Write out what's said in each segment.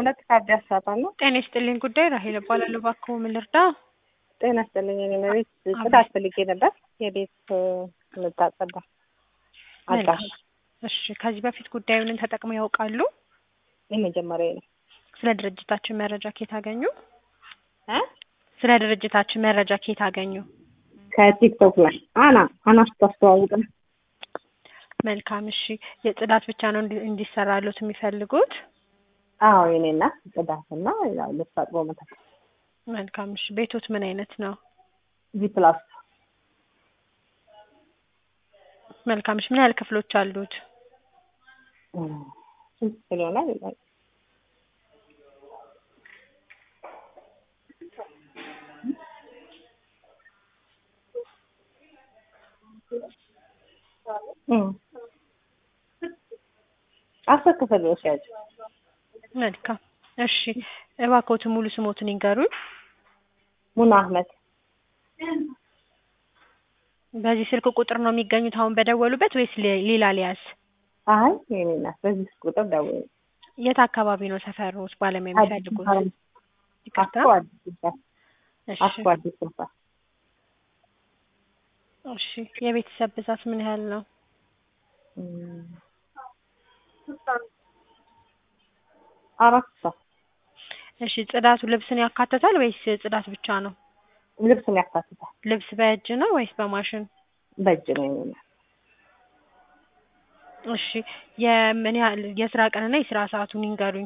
ሁለት ካርድ ያሳጣል ነው። ጤና ይስጥልኝ ጉዳይ ራሄል እባላለሁ። እባክዎ ምን ልርዳ? ጤና ይስጥልኝ። እኔ ቤት ጽዳት ፈልጌ ነበር። የቤት የምታጸዳ አጋሽ። እሺ፣ ከዚህ በፊት ጉዳዩን ተጠቅመው ያውቃሉ? የመጀመሪያ ነው። ስለ ድርጅታችን መረጃ ከየት አገኙ? እ ስለ ድርጅታችን መረጃ ከየት አገኙ? ከቲክቶክ ላይ አና አና ስታስተዋውቅ ነው። መልካም። እሺ፣ የጽዳት ብቻ ነው እንዲ- እንዲሰራሉት የሚፈልጉት? አዎ የኔ እናት ጽዳትና ያው ልብስ አጥቦ መታ መልካም። እሺ፣ ቤቶት ምን አይነት ነው? ጂ ፕላስ መልካም። እሺ፣ ምን ያህል ክፍሎች አሉት? ስንት ስለሆነ አስር ክፍል ነው ሲያጭ መልካም። እሺ፣ እባክዎት ሙሉ ስሞትን ይንገሩኝ። ሙና አህመድ በዚህ ስልክ ቁጥር ነው የሚገኙት አሁን በደወሉበት ወይስ ሌ- ሌላ ሊያዝ? አይ የኔ እናት በዚህ ቁጥር ደውዬ የት አካባቢ ነው ሰፈሮት ባለሙያ የሚፈልጉት? ይቅርታ። አስኮ አዲስ ይባል እሺ፣ አስኮ አዲስ ይባል እሺ። የቤተሰብ ብዛት ምን ያህል ነው? አራት ሰው እሺ፣ ጽዳቱ ልብስን ያካትታል ወይስ ጽዳት ብቻ ነው? ልብስን ያካትታል። ልብስ በእጅ ነው ወይስ በማሽን? በእጅ ነው የኔ እናት። እሺ፣ የምን ያህል የስራ ቀንና የስራ ሰዓቱን ይንገሩኝ።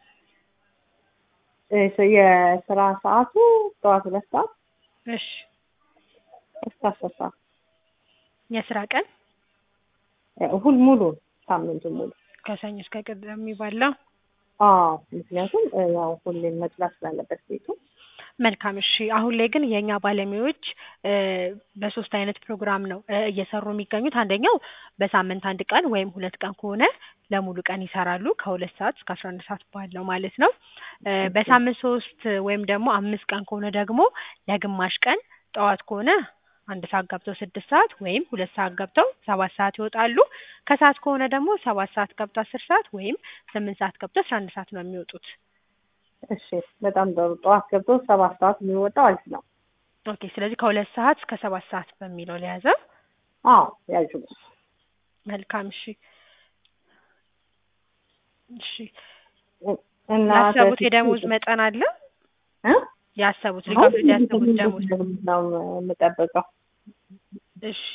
እሺ፣ የስራ ሰዓቱ ጠዋት ሁለት ሰዓት እሺ፣ እስከ አስር ሰዓት የስራ ቀን ሁል ሙሉ ሳምንቱ ሙሉ ከሰኞ እስከ ቅዳሜ ባለው። አዎ ምክንያቱም እ፣ ያው ሁሌም መጽዳት ስላለበት ቤቱ መልካም እሺ። አሁን ላይ ግን የእኛ ባለሙያዎች እ፣ በሶስት አይነት ፕሮግራም ነው እ፣ እየሰሩ የሚገኙት። አንደኛው በሳምንት አንድ ቀን ወይም ሁለት ቀን ከሆነ ለሙሉ ቀን ይሰራሉ ከሁለት ሰዓት እስከ አስራ አንድ ሰዓት ባለው ማለት ነው። እ፣ በሳምንት ሶስት ወይም ደግሞ አምስት ቀን ከሆነ ደግሞ ለግማሽ ቀን ጠዋት ከሆነ አንድ ሰዓት ገብተው ስድስት ሰዓት ወይም ሁለት ሰዓት ገብተው ሰባት ሰዓት ይወጣሉ። ከሰዓት ከሆነ ደግሞ ሰባት ሰዓት ገብተው አስር ሰዓት ወይም ስምንት ሰዓት ገብተው አስራ አንድ ሰዓት ነው የሚወጡት። እሺ በጣም ጥሩ ጠዋት ገብቶ ሰባት ሰዓት የሚወጣው አሪፍ ነው ኦኬ። ስለዚህ ከሁለት ሰዓት እስከ ሰባት ሰዓት በሚለው ለያዘ። አዎ ያጁ መልካም እሺ። እሺ እና ያሰቡት የደሞዝ መጠን አለ? እ ያሰቡት ሊከፍሉት ያሰቡት ደሞዝ ነው የምጠብቀው እሺ።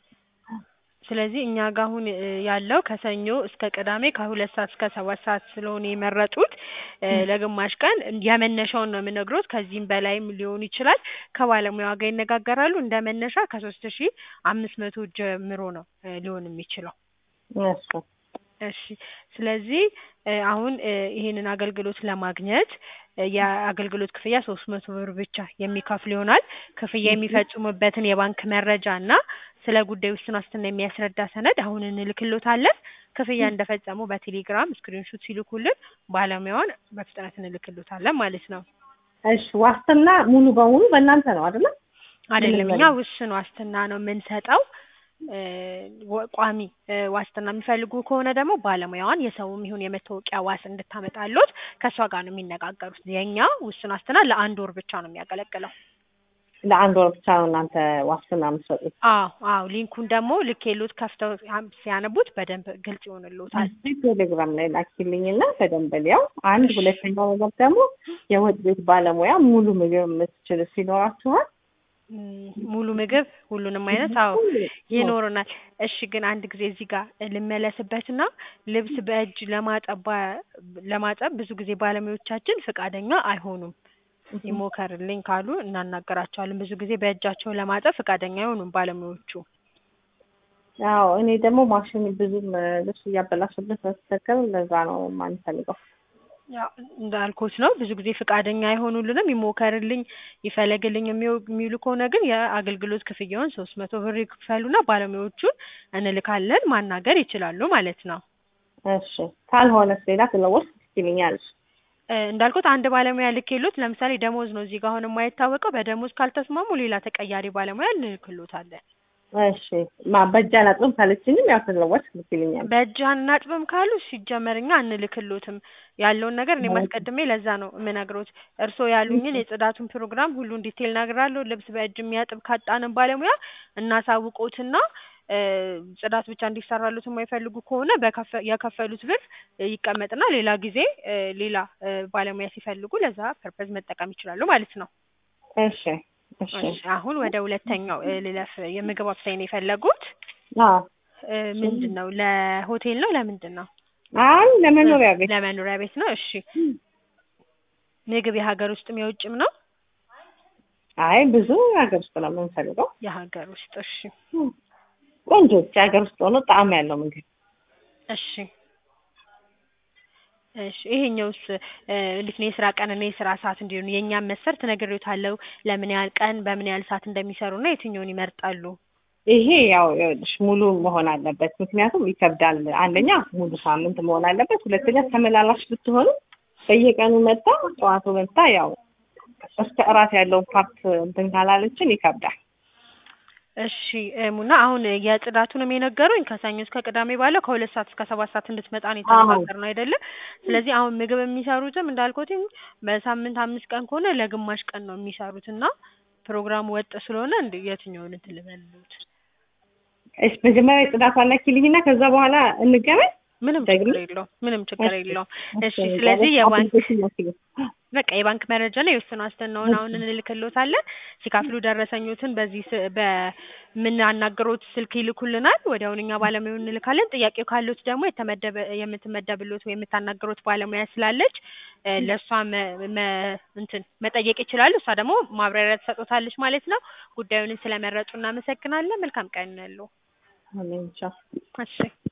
ስለዚህ እኛ ጋር አሁን እ፣ ያለው ከሰኞ እስከ ቅዳሜ ከሁለት ሰዓት እስከ ሰባት ሰዓት ስለሆነ የመረጡት እ፣ ለግማሽ ቀን የመነሻውን ነው የምነግሮት። ከዚህም በላይም ሊሆን ይችላል። ከባለሙያዋ ጋር ይነጋገራሉ። እንደ መነሻ ከሶስት ሺ አምስት መቶ ጀምሮ ነው እ፣ ሊሆን የሚችለው። እሱ እሺ ስለዚህ እ፣ አሁን እ፣ ይሄንን አገልግሎት ለማግኘት እ፣ የአገልግሎት ክፍያ ሶስት መቶ ብር ብቻ የሚከፍል ይሆናል። ክፍያ የሚፈጽሙበትን የባንክ መረጃ እና ስለ ጉዳዩ ውስን ዋስትና የሚያስረዳ ሰነድ አሁን እንልክሎታለን። ክፍያ እንደፈጸሙ በቴሌግራም ስክሪንሹት ሲልኩልን ባለሙያዋን በፍጥነት እንልክሎታለን ማለት ነው። እሺ ዋስትና ሙሉ በሙሉ በእናንተ ነው አይደለ? አይደለም ምንም እኛ ውስን ዋስትና ነው የምንሰጠው። እ፣ ወ- ቋሚ እ፣ ዋስትና የሚፈልጉ ከሆነ ደግሞ ባለሙያዋን የሰውም ይሁን የመታወቂያ ዋስ እንድታመጣሎት ከእሷ ጋር ነው የሚነጋገሩት። የእኛ ውስን ዋስትና ለአንድ ወር ብቻ ነው የሚያገለግለው። ለአንድ ወር ብቻ ነው እናንተ ዋስትና የምትሰጡት? አዎ አዎ ሊንኩን ደግሞ ልኬሎት ከፍተው ያም- ሲያነቡት በደንብ ግልጽ ይሆንልዎታል። እዚህ ቴሌግራም ላይ ላኪልኝና በደንብ ሊያው። አንድ ሁለተኛው ነገር ደግሞ የወጥ ቤት ባለሙያ ሙሉ ምግብ የምትችል ሲኖራችኋል? ም፣ ሙሉ ምግብ ሁሉንም አይነት አዎ ይኖረናል። እሺ ግን አንድ ጊዜ እዚህ ጋር ልመለስበትና ልብስ በእጅ ለማጠብ ባ- ለማጠብ ብዙ ጊዜ ባለሙያዎቻችን ፈቃደኛ አይሆኑም። ይሞከርልኝ ካሉ እናናገራቸዋለን። ብዙ ጊዜ በእጃቸው ለማጠብ ፈቃደኛ አይሆኑም ባለሙያዎቹ። አዎ እኔ ደግሞ ማሽን ብዙም እ፣ ልብስ እያበላሽበት በስተከል ለዛ ነው የማንፈልገው። ያው እንዳልኩት ነው። ብዙ ጊዜ ፈቃደኛ አይሆኑልንም። ይሞከርልኝ ይፈለግልኝ የሚው- የሚሉ ከሆነ ግን የአገልግሎት ክፍያውን ሶስት መቶ ብር ይክፈሉና ባለሙያዎቹን እንልካለን። ማናገር ይችላሉ ማለት ነው። እሺ ካልሆነስ ሌላ ስለወስ ትችልኛለሽ? እ፣ እንዳልኩት አንድ ባለሙያ ልኬሎት ለምሳሌ ደሞዝ ነው እዚህ ጋር አሁን የማይታወቀው በደሞዝ ካልተስማሙ ሌላ ተቀያሪ ባለሙያ እንልክሎታለን። እሺ ማ በእጅ አላጥብም ካለችኝም ያው ስለወጥ ልትልኛል። በእጅ አናጥብም ካሉ ሲጀመር እኛ አንልክሎትም ያለውን ነገር እኔ ማስቀድሜ ለዛ ነው የምነግሮት። እርስዎ ያሉኝን የጽዳቱን ፕሮግራም ሁሉን ዲቴል እነግራለሁ። ልብስ በእጅ የሚያጥብ ካጣንም ባለሙያ እናሳውቆትና እ ጽዳት ብቻ እንዲሰራሉት የማይፈልጉ ከሆነ በከፈ የከፈሉት ብር ይቀመጥና ሌላ ጊዜ እ ሌላ እ ባለሙያ ሲፈልጉ ለዛ ፐርፐዝ መጠቀም ይችላሉ ማለት ነው። እሺ እሺ እሺ አሁን ወደ ሁለተኛው እ ልለፍ። የምግብ አብሳይ ነው የፈለጉት አዎ እ ምንድን ነው ለሆቴል ነው ለምንድን ነው? አይ ለመኖሪያ ቤት ለመኖሪያ ቤት ነው። እሺ ምግብ የሀገር ውስጥም የውጭም ነው? አይ ብዙ ሀገር ውስጥ ነው የምንፈልገው። የሀገር ውስጥ እሺ ቆንጆች ሀገር ውስጥ ሆኖ ጣዕም ያለው ምግብ እሺ እሺ ይሄኛውስ እ እንዴት ነው የስራ ቀን እና የስራ ሰዓት እንዲሆን የእኛም መስፈርት ነግሬዎታለሁ። ለምን ያህል ቀን በምን ያህል ሰዓት እንደሚሰሩና የትኛውን ይመርጣሉ? ይሄ ያው ይኸውልሽ ሙሉ መሆን አለበት። ምክንያቱም ይከብዳል። አንደኛ ሙሉ ሳምንት መሆን አለበት። ሁለተኛ ተመላላሽ ብትሆኑ በየቀኑ መጣ ጠዋቱ መጣ ያው እስከ እራት ያለውን ፓርት እንትን ካላለችን ይከብዳል። እሺ እ ሙና አሁን የጽዳቱንም የነገሩኝ ከሰኞ እስከ ቅዳሜ ባለው ከሁለት ሰዓት እስከ ሰባት ሰዓት እንድትመጣ ነው የተነጋገርነው አይደለ? ስለዚህ አሁን ምግብ የሚሰሩትም እንዳልኩትኝ በሳምንት አምስት ቀን ከሆነ ለግማሽ ቀን ነው የሚሰሩት እና ፕሮግራሙ ወጥ ስለሆነ እንደ የትኛውን እንትን ልበልዎት? እሺ መጀመሪያ የጽዳቷን ላኪልኝና ከዛ በኋላ እንገናኝ። ምንም ደግሞ? ችግር የለውም። ምንም ችግር እሺ፣ የለውም። እሺ እሺ፣ ስለዚህ በቃ የባንክ አፕሊኬሽን ላኪልኝ። በቃ የባንክ መረጃ እና የውስን ዋስትናውን አሁን እንልክልዎታለን። ሲካፍሉ ደረሰኞትን በዚህ ስ በምናናግሮት ስልክ ይልኩልናል። ወዲያውኑ እኛ ባለሙያውን እንልካለን። ጥያቄው ካሉት ደግሞ የተመደበ የምትመደብሎት ወይ የምታናግሮት ባለሙያ ስላለች እ ለእሷ መ መ እንትን መጠየቅ ይችላሉ። እሷ ደግሞ ማብራሪያ ትሰጦታለች ማለት ነው። ጉዳዩንም ስለመረጡ እናመሰግናለን። መልካም ቀን ያለው አሜን ቻው። እሺ